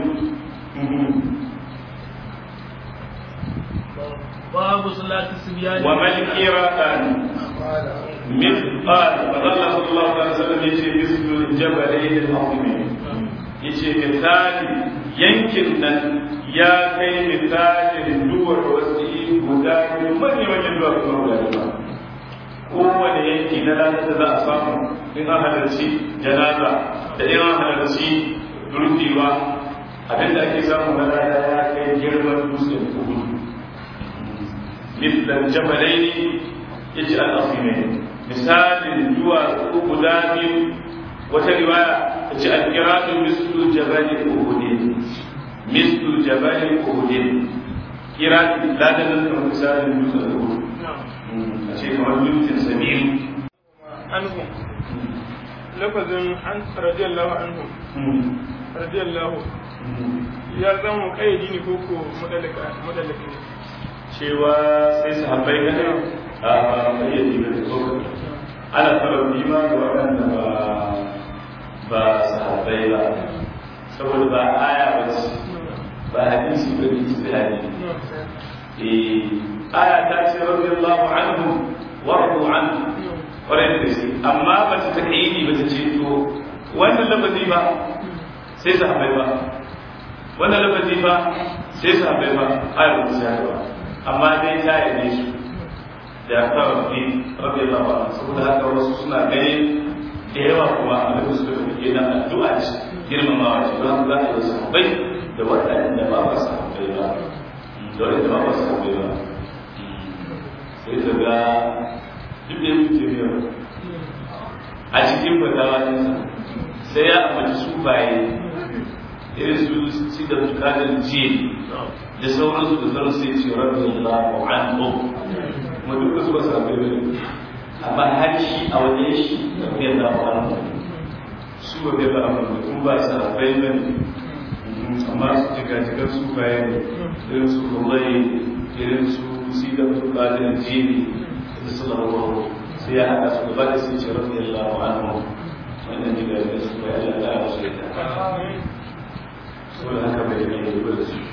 babu salati sibyan wa mal qiratani مثقال فظل صلى الله عليه وسلم يشي مثل الجبلين العظيمين yace misali yankin nan ya kai misalin duwar wasu guda biyu manyan manyan duwar kuma guda biyu kowane yanki na ranar da za a samu in an halarci janaza da in an halarci durkewa abinda ake samu na rana ya kai girman dutsen kudu mislan jabalaini yace al-asimain misalin duwatsu guda biyu wata riwaya ta ce alƙiratu mislu jabali uhudin mislu jabali uhudin kirati ladan nan kamar misalin dutsen uhud a ce kamar dutsen sabiru anhu lafazin an radiyallahu anhu radiyallahu ya zama kayyadi ne koko madalaka madalaka ne cewa sai sahabbai ne a kayyadi ne ko ana sababbi ma ga waɗanda ba ba sahabbai ba saboda ba aya ba ce ba hadisi ba ne ijtihadi eh aya ta ce radiyallahu anhu wa radu anhu kwarai da gaske amma ba ta taƙaidi ba ta ce to wannan lafazi ba sai sahabbai ba wannan lafazi ba sai sahabbai ba ayar ba sai ba amma dai ta yi su da ta rabbi rabbi Allah ba saboda haka wasu suna gani da yawa kuma a da suka fi na addu'a ce girmamawa ce don za a yi sahabbai da waɗanda ba ba sahabbai ba da waɗanda ba ba sahabbai ba sai ta ga duk da yake biyar a cikin fatawa nisa sai ya amince su baye irin su ci da bukatar jiya da sauransu da sauran sai ce rabbi Allah an ko kuma duka su ba su rabu da amma har shi a wajen shi rabbi Allah an ko su ba bai ba amma kuma ba su rabu da amma su jiga jigar su baye irin su kullai irin su ci da bukatar jiya da sallallahu sai ya haɗa su gaba da sun ce rabbi Allah anhu wannan jiga jigar su baye Allah ya rasu da saboda haka bai yi da su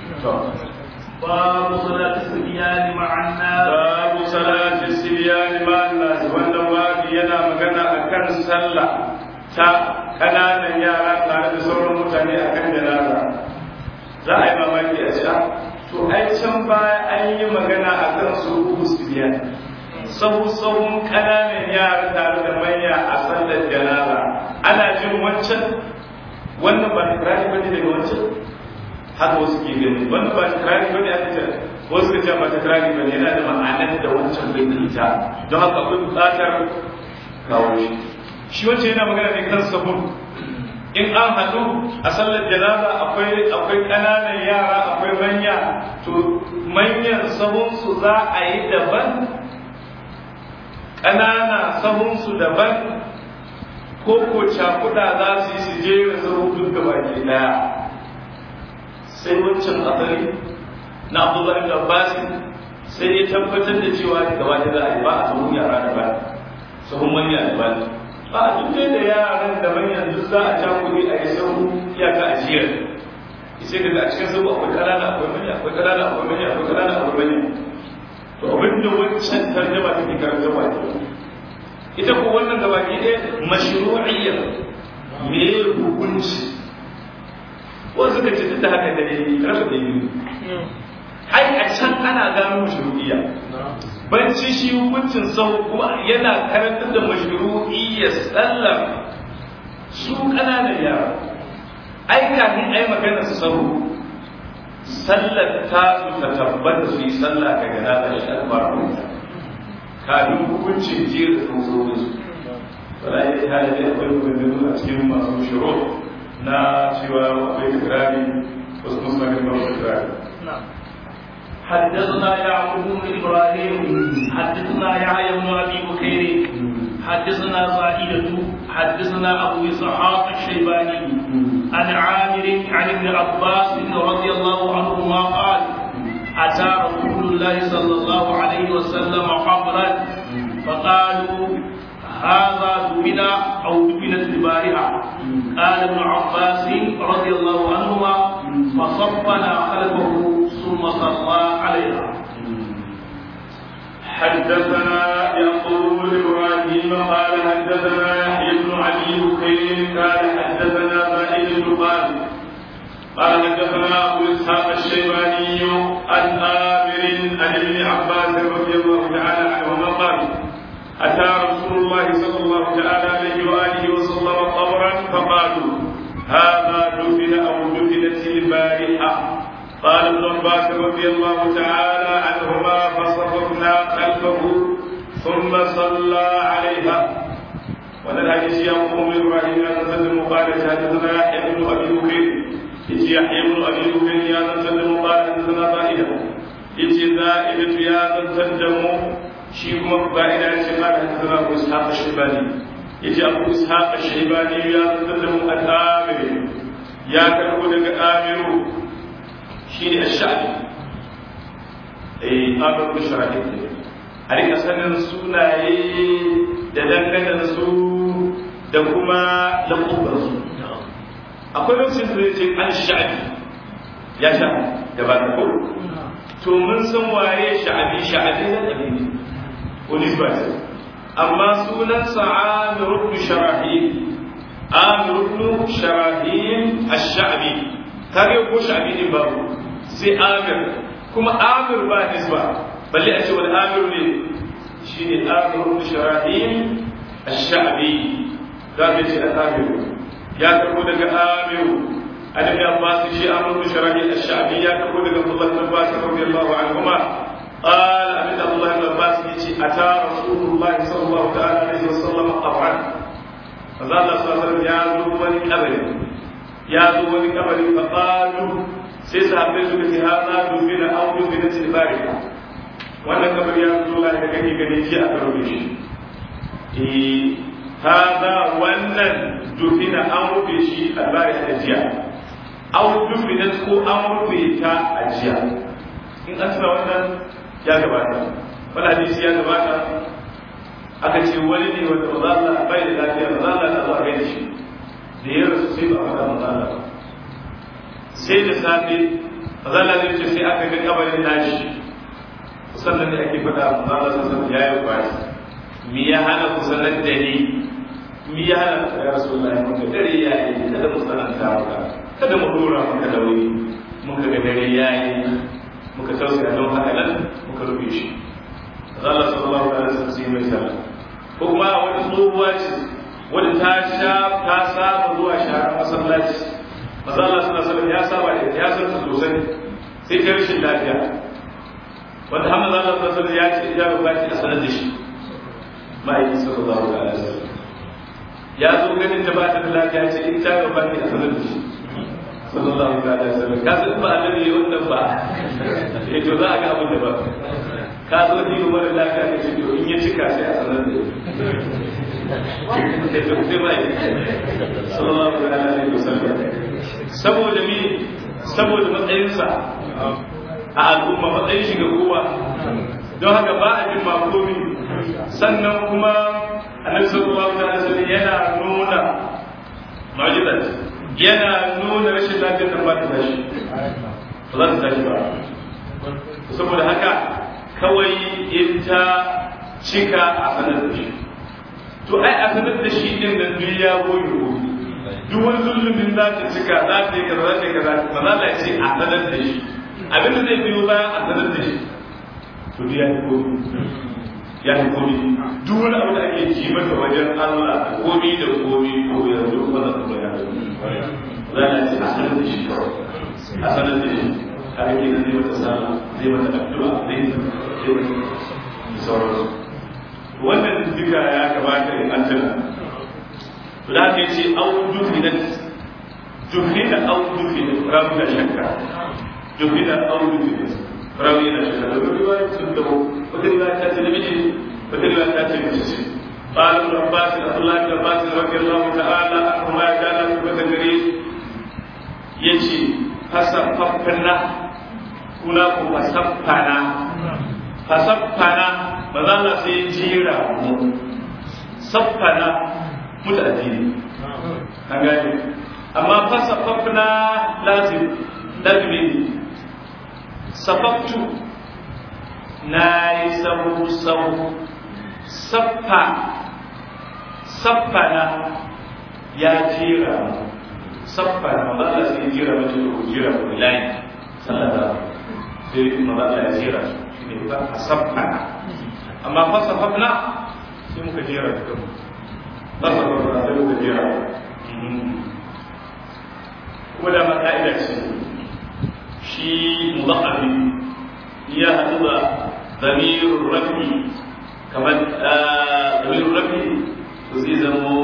باب صلاة الصبيان مع الناس babu salati sibiyani ma nas wannan babu yana magana akan sallah ta kananan yara tare da sauran mutane akan janaza za a yi mamaki a ce to ai can baya an yi magana akan su uku sibiyani sahu sahun kananan yara tare da manya a sallar janaza ana jin wancan wannan ba tikirari bane daga wancan haka wasu ke gani wannan ba tikirari bane aka ce wasu ka ce ba tikirari bane yana da ma'anar da wancan bai da ita don haka akwai buƙatar kawo shi shi wancan yana magana ne kan sahun in an haɗu a sallar janaza akwai akwai ƙananan yara akwai manya to manyan sahunsu za a yi daban ƙanana sahunsu daban ko ko cakuɗa za su yi su jera sahu duk gaba ke ɗaya sai wancan asali na abdullahi da abbas sai ya tabbatar da cewa gaba da za a yi ba a sahun yara daban sahun manya daban ba a duk da yaran da manyan duk za a cakuɗe a yi sahu iyaka a jiyar sai daga a cikin sahu akwai ƙanana akwai manya akwai ƙanana akwai manya akwai ƙanana akwai manya to abinda wancan tarjama take karanta ba ke ita ko wannan gaba ke ɗaya mashru'iyyar me hukunci wasu suka ce da haka da ne rasa da yi ai a can ana gano mashru'iyya banci shi hukuncin sau kuma yana karantar da mashru'iyyar sallar su ƙananan yara ai kafin ai magana sau sallar ta su ta tabbata su yi sallah daga nata shi alfaru kafin hukuncin jiyar da tsoron su wala ya ta da dai akwai maganganu a cikin masu shiro na cewa akwai kirari wasu musulmi ba su kirari حدثنا يعقوب بن ابراهيم حدثنا يحيى بن ابي بكير حدثنا زائدة حدثنا ابو اسحاق الشيباني عن عامر عن ابن عباس رضي الله عنهما قال اتى رسول الله صلى الله عليه وسلم قبرا فقالوا هذا دفن او دفنت البارحه قال ابن عباس رضي الله عنهما فصفنا خلفه ثم صلى عليها حدثنا يعقوب بن ابراهيم قال حدثنا يحيى بن علي بكير قال حدثنا زائد بن قال قال حدثنا ابو اسحاق الشيباني عن امر عن ابن عباس رضي الله تعالى عنهما قال اتى رسول الله صلى الله تعالى عليه واله وسلم قبرا فقالوا هذا دفن او دفنت البارحه قال ابن عباس رضي الله تعالى عنهما فصففنا خلفه ثم صلى عليها wannan hadisi ya kuma mai ibrahim ya zantar da mu qala hadathana yahya ibn abi bukayr yace yahya ibn abi bukayr ya zantar da mu qala hadathana za'ida yace za'ida ya zantar da mu shi kuma ba'ida ya ce qala hadathana abu ishaq ash-shaybani yace abu ishaq ash-shaybani ya zantar da mu al-amiri ya karbo daga amiru shi ne ash-sha'bi eh amiru sharahi a rika sanin sunaye da dangane su da kuma lakubar su akwai lokacin da zai ce an sha'abi ya sha da ba ko to mun san waye sha'abi sha'abi na ɗabi ne oliver amma sunansa amir ibn sharahil amir ibn sharahil ash-sha'bi kage ko sha'bi din babu sai amir kuma amir ba nisba balle a ce wani amir ne shine amir ibn sharahil ash-sha'bi da bai ce amir ya karbo daga amir an ibn abbas shi amir ibn sharahil ash-sha'bi ya karbo daga abdullah ibn abbas radiyallahu anhuma قال أبن الله بن عباس يجي أتى رسول الله صلى الله تعالى عليه وسلم قبرا فقال الله صلى الله عليه وسلم يا ذوبني كبري يا ذوبني كبري فقالوا سيسا حبيت في هذا دفن أو دفنت البارحة wannan kamar ya zo la da kake gani ji a karo shi eh hada wannan dufina an rufe shi albari a jiya aw dufina ko an rufe ta a jiya in an tuna wannan ya gabata wani hadisi ya gabata aka ce wani ne wanda ba za a bai da lafiya ba za a ta zuwa gaida shi da ya rasu sai ba a faɗa maza ba sai da safe ba za a ce sai aka ga kabarin nashi sannan ne ake faɗa maza Allah sassan ya yi kwari mi ya hana ku sanar da ni mi ya hana ku ya rasu Allah muka dare ya yi kada mu sananta maka kada mu dora maka da wuri muka ga dare ya yi muka tausaya don haka nan muka rufe shi Allah sallallahu alaihi wasallam sai mai sallah ko kuma wani tsohuwa ce wanda ta sha ta saba zuwa shara masallaci maza Allah sallallahu alaihi wasallam ya saba da ya san ta sosai sai ta rashin lafiya wanda Hamza Allah sallallahu alaihi wasallam ya ce ya rubuta a sanar da shi ma'aikin sallallahu alaihi wasallam ya zo ganin da ba ta da lafiya ce in ta rubuta a sanar da shi sallallahu alaihi wasallam ka san ba annabi wannan ba eh to za a ga abin da ba ka zo ni umar lafiya ne to in ya cika sai a sanar da sai to sai mai sallallahu alaihi wasallam saboda mi saboda matsayinsa a al'umma matsayin shi ga kowa don haka ba a jin makomi sannan kuma annabi sallallahu alaihi wasallam yana nuna mu'jizat yana nuna rashin lafiyar da ba ta tashi ba za ta tashi ba saboda haka kawai in ta cika a sanar da shi to ai a sanar da shi din da duk ya goyi goyi duk wani zulumin za ta cika za ta yi kaza za ta yi kaza ba za ta ce a sanar da shi abin da zai biyo bayan a sanar da shi to duk ya yi komi ya yi komi duk wani abu da ake ji mata wajen Allah komi da komi ko yanzu wannan kuma ya za a ce a sanar da shi a sanar da shi a ake nan zai mata sallah zai mata addu'a zai zai mata sauransu wannan duka ya kamata in an tuna to da aka ce au dufinat dufina au dufinat rabu da shakka dufina au dufinat rabu da shakka da wani riwaya sun tabo wata riwaya ta ce namiji wata riwaya ta ce mace ce قال ابن عباس عبد الله بن عباس رضي الله تعالى عنهما كان في gare yace fasaffafna kuna ku fasaffana fasaffana ba za na sai jira mu saffana mutane ne an gane amma fasaffafna lazim lazimi ne safaftu na yi sabu sabu saffa saffana ya jira mu saffana ba za su yi jira mace ko jira ko layi sallata sai kuma ba ya jira shi ne ba a saffana amma fa saffana sai muka jira duka ba saffana sai muka jira kuma da ma ka'ida ce shi mudaffafi ya haɗu da zamirun rafi kamar zamirun rafi to zai zamo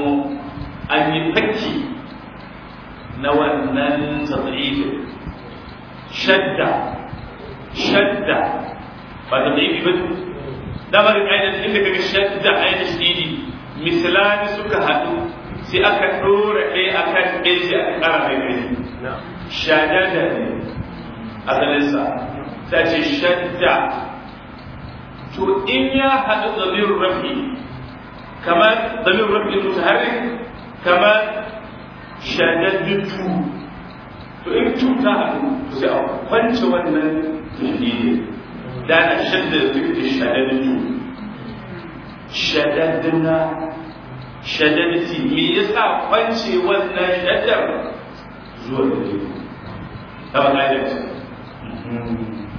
yi fakki na wannan tsadrifin shadda shadda ba ta ɗaifi ba damarin ainihin inda kaga shadda ainihin shidi misalani suka haɗu sai aka ɗora ɗaya a kan ɗaya sai aka ƙara mai ƙarfi shadada ne asalinsa ta ce shadda to in ya haɗu zamirin rafi kamar zamirin rafi mutaharrik kamar shadaddatu to in cuta haɗu to sai a kwance wannan tafiye da na shadda da duk da shadaddatu shadaddana shadaddati me yasa kwance wannan shaddar zuwa da ke ta ba ƙa'idar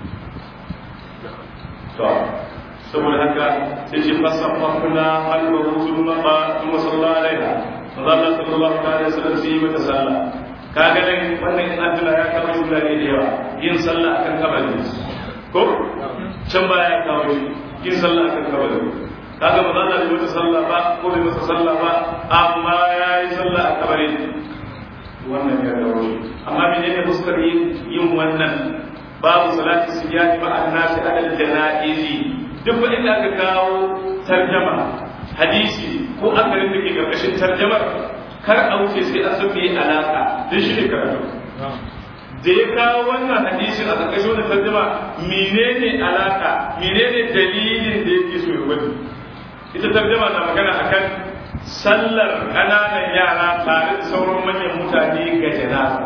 to saboda haka sai ce fasafafuna albahu thumma qa thumma salla alaiha Allah sallallahu alaihi wasallam sai yi mata sallah kaga nan wannan in Abdullah ya kawo shi da yawa yin sallah akan kabari ko can ba ya kawo shi yin sallah akan kabari kaga ba za a yi mata sallah ba ko bai mata sallah ba amma ya yi sallah a kabari wannan ya dawo shi amma menene fuskar yin wannan babu salati siyani ba annasi adal janaizi duk ba inda aka kawo tarjama hadisi ko akarin da ke karkashin tarjamar kar a wuce sai an san meye alaka don shi ne karatu da ya kawo wannan hadisin a karkashin wannan tarjama menene alaka menene dalilin da yake so ya wani ita tarjama na magana akan sallar ƙananan yara tare da sauran manyan mutane ga janaza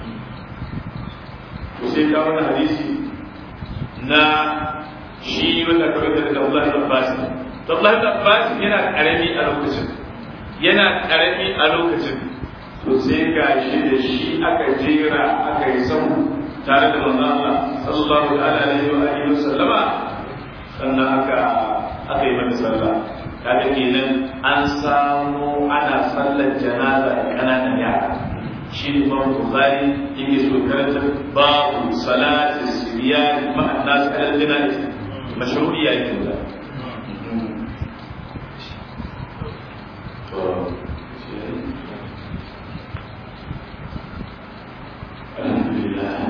to sai kawo wannan hadisi na shi wanda kawai da Allah da Abbas to Allah da Abbas yana karami a lokacin yana karami a lokacin to sai ga shi da shi aka jera aka yi sahu tare da manzo Allah sallallahu alaihi wa alihi wa sallama sannan aka aka yi mata sallah kaga kenan an samu ana sallar janaza da kananan yara shi ne Imam Bukhari yake so karanta babu salati sibyan ma'an nas al-janaza mashru'iyya yake da